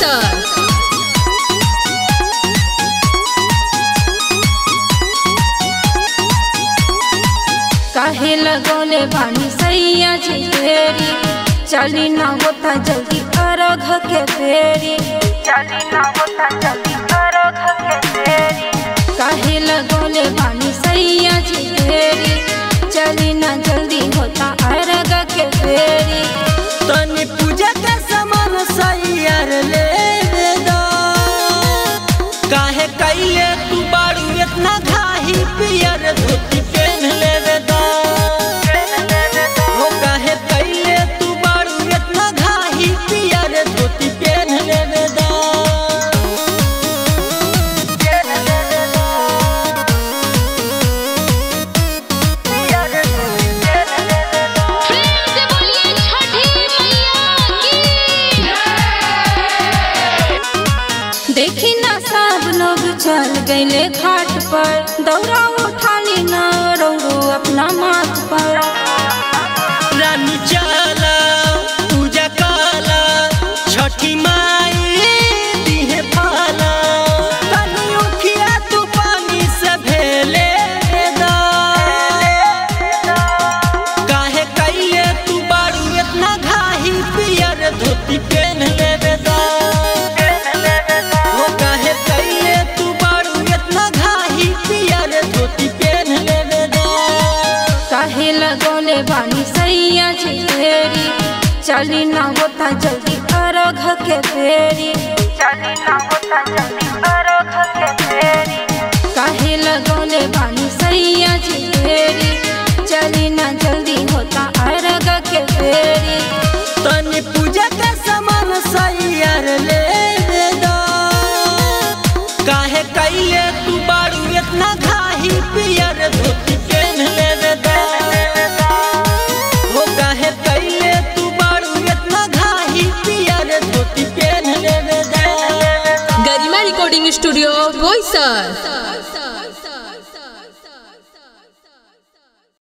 बोईसर काहे लगौले बानी सैया जी फेरी चली ना होता जल्दी अरघ के फेरी चली ना होता जल्दी अरघ के फेरी काहे लगौले बानी सैया जी फेरी चली ना जल्दी होता अरघ के फेरी तनी पूजा के सामान सैयार ले दो काहे कैले तू बारू इतना घाही पियर धोती पहन ले दो हो काहे कैले तू बारू इतना घाही पियर धोती पहन ले दो प्रेम से बोलिए छठी मैया की देखी ना सब लोग चल गए घाट पर दौड़ा उठानी ना रौरो अपना माथ पर रानी चला पूजा काला छठी माई दिहे फाला तनी उखिया तू पानी से भेले दा काहे कैले तू बारू इतना घाही पियर धोती पहन लेवे दा हो काहे कैले तू बारू इतना घाही पियर धोती पहन लेवे दा काहे लगौले बानी सैया जी फेरी चली ना होता जल्दी अरघ के फेरी चली ना होता जल्दी अरघ के फेरी काहे लगौले बानी सैया जी फेरी चली ना जल्दी होता अरघ के फेरी तनी पूजा के सामान सैयार ले दो काहे कैले तू बारू इतना घाही पियर धोती पहन ले दो हो काहे कैले तू बारू इतना घाही पियर धोती पहन ले दो गरिमा रिकॉर्डिंग स्टूडियो बोईसर